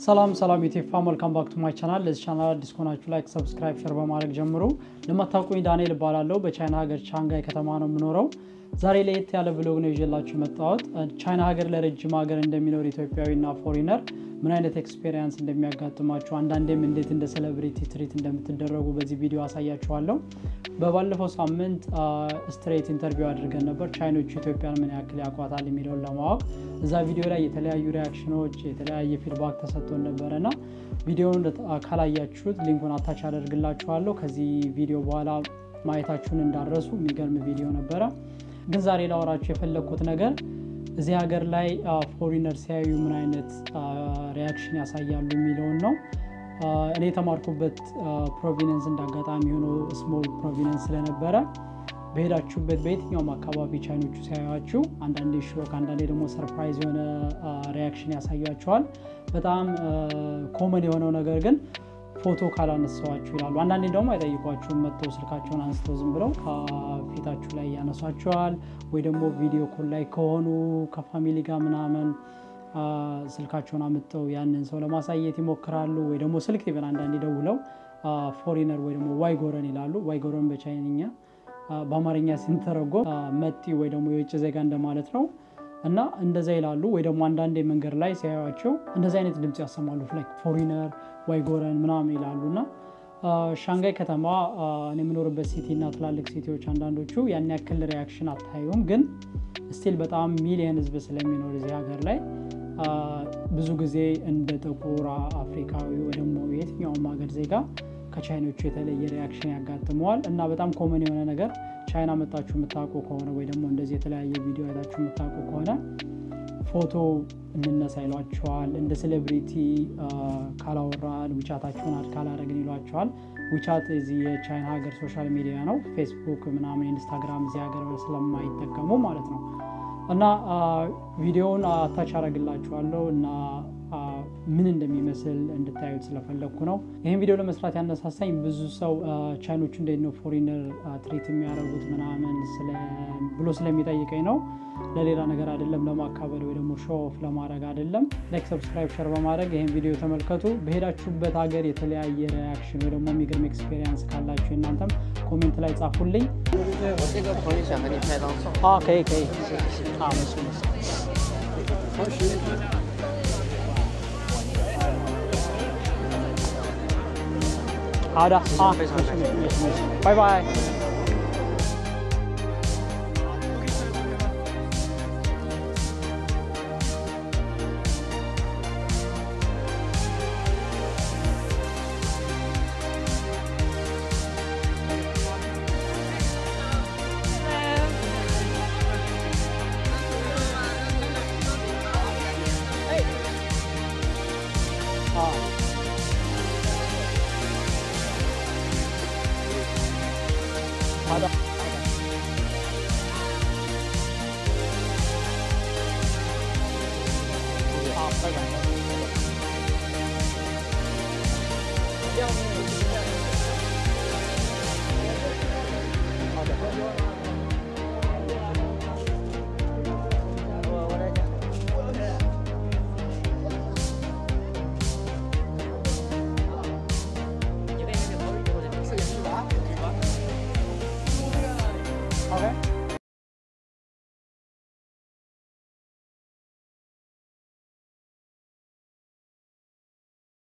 ሰላም ሰላም የቴፋ መልካም ባክ ቱ ማይ ቻናል። ለዚህ ቻናል አዲስ ከሆናችሁ ላይክ፣ ሰብስክራይብ፣ ሸር በማድረግ ጀምሩ። ለማታውቁኝ ዳንኤል እባላለሁ። በቻይና ሀገር ቻንጋይ ከተማ ነው የምኖረው። ዛሬ ለየት ያለ ብሎግ ነው ይዤላችሁ የመጣሁት። ቻይና ሀገር ለረጅም ሀገር እንደሚኖር ኢትዮጵያዊና ፎሪነር ምን አይነት ኤክስፔሪንስ እንደሚያጋጥማችሁ አንዳንዴም እንዴት እንደ ሴሌብሪቲ ትሪት እንደምትደረጉ በዚህ ቪዲዮ አሳያችኋለሁ። በባለፈው ሳምንት ስትሬት ኢንተርቪው አድርገን ነበር ቻይኖቹ ኢትዮጵያን ምን ያክል ያውቋታል የሚለውን ለማወቅ እዛ ቪዲዮ ላይ የተለያዩ ሪያክሽኖች የተለያየ ፊድባክ ተሰጥቶን ነበረ እና ቪዲዮውን ካላያችሁት ሊንኩን አታች አደርግላችኋለሁ ከዚህ ቪዲዮ በኋላ ማየታችሁን እንዳረሱ የሚገርም ቪዲዮ ነበረ ግን ዛሬ ላወራችሁ የፈለግኩት ነገር እዚህ ሀገር ላይ ፎሪነር ሲያዩ ምን አይነት ሪያክሽን ያሳያሉ የሚለውን ነው እኔ የተማርኩበት ፕሮቪነንስ እንዳጋጣሚ ሆኖ ስሞል ፕሮቪነንስ ስለነበረ በሄዳችሁበት በየትኛውም አካባቢ ቻይኖቹ ሲያዩችሁ አንዳንዴ ሾክ አንዳንዴ ደግሞ ሰርፕራይዝ የሆነ ሪያክሽን ያሳያቸዋል በጣም ኮመን የሆነው ነገር ግን ፎቶ ካላነሳዋችሁ ይላሉ አንዳንዴ ደግሞ አይጠይቋችሁም መጥተው ስልካቸውን አንስተው ዝም ብለው ፊታችሁ ላይ ያነሷቸዋል ወይ ደግሞ ቪዲዮ ኮል ላይ ከሆኑ ከፋሚሊ ጋር ምናምን ስልካቸውን አምጠው ያንን ሰው ለማሳየት ይሞክራሉ ወይ ደግሞ ስልክ ይበን አንዳንዴ ደውለው ፎሪነር ወይ ደግሞ ዋይ ጎረን ይላሉ ዋይ ጎረን በቻይንኛ በአማርኛ ሲንተረጎም መጢ ወይ ደግሞ የውጭ ዜጋ እንደማለት ነው እና እንደዛ ይላሉ ወይ ደግሞ አንዳንዴ መንገድ ላይ ሲያዩቸው እንደዚህ አይነት ድምፅ ያሰማሉ ላይክ ፎሪነር ወይ ጎረን ምናምን ይላሉ እና ሻንጋይ ከተማ እኔ የምኖርበት ሲቲ እና ትላልቅ ሲቲዎች አንዳንዶቹ ያን ያክል ሪያክሽን አታዩም ግን ስቲል በጣም ሚሊየን ህዝብ ስለሚኖር እዚህ ሀገር ላይ ብዙ ጊዜ እንደ ጥቁር አፍሪካዊ ወይ ደግሞ የትኛውም ሀገር ዜጋ ከቻይኖቹ የተለየ ሪያክሽን ያጋጥመዋል እና በጣም ኮመን የሆነ ነገር ቻይና መጣችሁ የምታውቁ ከሆነ ወይ ደግሞ እንደዚህ የተለያየ ቪዲዮ አይታችሁ የምታውቁ ከሆነ ፎቶ እንነሳ ይሏቸዋል እንደ ሴሌብሪቲ ካላወራን ዊቻታችሁን አድ ካላረግን ይሏቸዋል ዊቻት እዚህ የቻይና ሀገር ሶሻል ሚዲያ ነው ፌስቡክ ምናምን ኢንስታግራም እዚህ ሀገር ስለማይጠቀሙ ማለት ነው እና ቪዲዮውን አታች አረግላችኋለሁ እና ምን እንደሚመስል እንድታዩት ስለፈለግኩ ነው ይህን ቪዲዮ ለመስራት ያነሳሳኝ ብዙ ሰው ቻይኖቹ እንዴት ነው ፎሪነር ትሪት የሚያደርጉት ምናምን ብሎ ስለሚጠይቀኝ ነው ለሌላ ነገር አይደለም ለማካበል ወይ ደግሞ ሾ ኦፍ ለማድረግ አይደለም ላይክ ሰብስክራይብ ሸር በማድረግ ይህን ቪዲዮ ተመልከቱ በሄዳችሁበት ሀገር የተለያየ ሪያክሽን ወይ ደግሞ የሚገርም ኤክስፔሪንስ ካላችሁ እናንተም ኮሜንት ላይ ጻፉልኝ 我这个朋友想和你拍张照。 可以可以啊没事没事好的啊， 非常没事没事没事没事，拜拜。 啊。好的，好的。好，拜拜。好的。 我我来讲。你跟你的朋友或者是吧？ OK。